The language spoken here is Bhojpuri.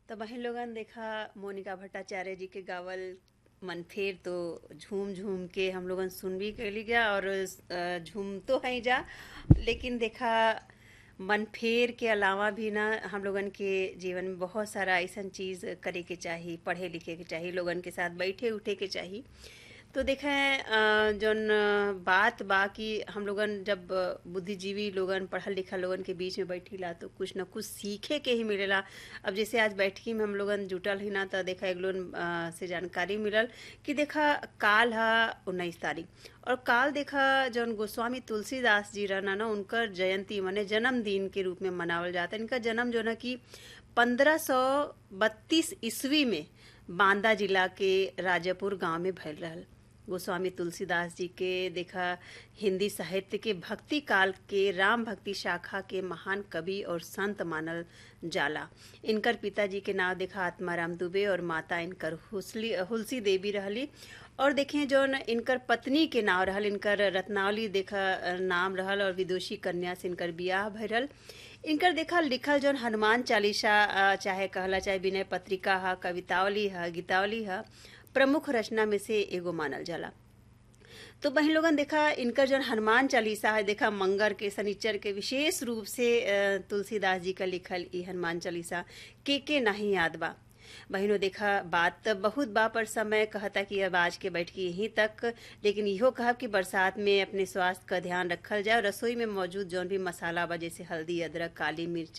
त बहिन लोगन देखा मोनिका भट्टाचार्य जी के गावल मन फेर तो झूम झूम के हम लोगन सुन भी कैली गया और अ, झूम तो हैं जा लेकिन देखा मन फेर के अलावा भी ना हम लोगन के जीवन में बहुत सारा ऐसन चीज करे के चाही पढ़े लिखे के चाही लोगन के साथ बैठे उठे के चाही तो देखें अ, जौन अ, बात बा कि हम लोगन जब अ, बुद्धिजीवी लोगन पढ़ल लिखल लोगन के बीच में बैठीला तो कुछ न कुछ सीखे के ही मिलेला अब जैसे आज बैठकी में हम लोगन जुटल ही ना तो देखा एक लोगन अ, से जानकारी मिलल कि देखा काल है उन्नीस तारीख और काल देखा जौन गोस्वामी तुलसीदास जी रहना ना उनकर जयंती माने जन्मदिन के रूप में मनावल जाता है इनका जन्म जो है कि पंद्रह सौ बत्तीस ईस्वी में बांदा जिला के राजापुर गांव में भयल रहल गोस्वामी तुलसीदास जी के देखा हिंदी साहित्य के भक्ति काल के राम भक्ति शाखा के महान कवि और संत मानल जाला इनकर पिताजी के नाम देखा आत्माराम दुबे और माता इनकर हुसली हुलसी देवी रहली और देखें जौन इनकर पत्नी के नाम रहल इनकर रत्नावली देखा नाम रहल और विदुषी कन्या से इनकर बियाह भरल इनकर देखा लिखल जौन हनुमान चालीसा अ, चाहे कहला चाहे विनय पत्रिका है कवितावली है गीतावली है प्रमुख रचना में से एगो मानल जाला तो बहन लोगन देखा इनकर जौन हनुमान चालीसा है देखा मंगर के शनिचर के विशेष रूप से अ, तुलसीदास जी का लिखल ई हनुमान चालीसा के के नहीं याद बा बहिनों देखा बात त बहुत बा पर समय कहता कि अब आज के बैठकी यहीं तक लेकिन इहो कहब कि बरसात में अपने स्वास्थ्य का ध्यान रखल जाए और रसोई में मौजूद जौन भी मसाला बा जैसे हल्दी अदरक काली मिर्च